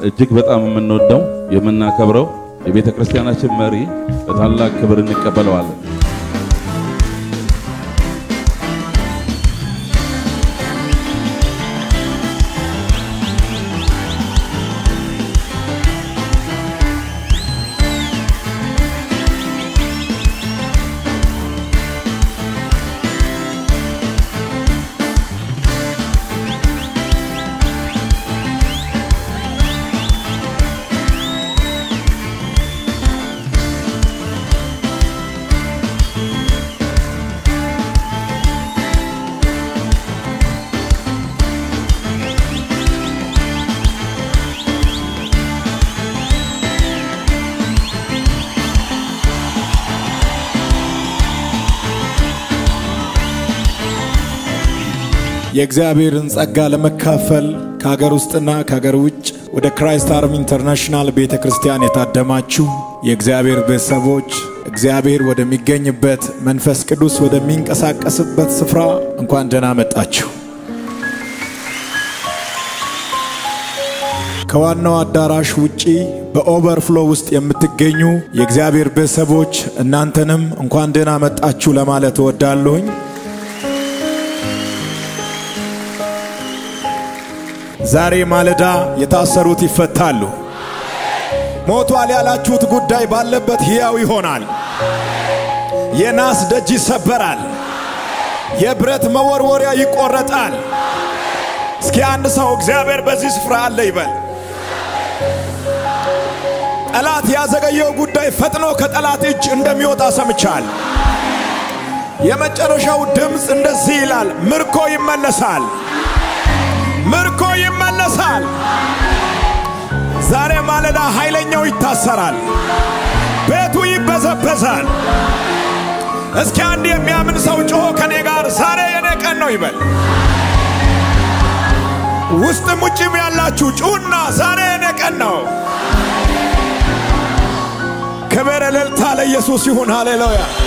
እጅግ በጣም የምንወደው የምናከብረው የቤተ ክርስቲያናችን መሪ በታላቅ ክብር እንቀበለዋለን። የእግዚአብሔርን ጸጋ ለመካፈል ከሀገር ውስጥና ከሀገር ውጭ ወደ ክራይስት አርም ኢንተርናሽናል ቤተ ክርስቲያን የታደማችሁ የእግዚአብሔር ቤተሰቦች እግዚአብሔር ወደሚገኝበት መንፈስ ቅዱስ ወደሚንቀሳቀስበት ስፍራ እንኳን ደህና መጣችሁ። ከዋናው አዳራሽ ውጪ በኦቨርፍሎ ውስጥ የምትገኙ የእግዚአብሔር ቤተሰቦች እናንተንም እንኳን ደህና መጣችሁ ለማለት እወዳለሁኝ። ዛሬ ማለዳ የታሰሩት ይፈታሉ። ሞቷል ያላችሁት ጉዳይ ባለበት ሕያው ይሆናል። የናስ ደጅ ይሰበራል። የብረት መወርወሪያ ይቆረጣል። እስኪ አንድ ሰው እግዚአብሔር በዚህ ስፍራ አለ ይበል። ጠላት ያዘገየው ጉዳይ ፈጥኖ ከጠላት እጅ እንደሚወጣ ሰምቻል። የመጨረሻው ድምፅ እንደዚህ ይላል፣ ምርኮ ይመለሳል፣ ምርኮ ይመለሳል። ዛሬ ማለዳ ኃይለኛው ይታሰራል፣ ቤቱ ይበዘበዛል። እስኪ አንድ የሚያምን ሰው ጮሆ ከኔ ጋር ዛሬ የኔ ቀን ነው ይበል። ውስጥም ውጭም ያላችሁ ጩና ዛሬ የኔ ቀን ነው። ክብር እልልታ ለኢየሱስ ይሁን። ሃሌሉያ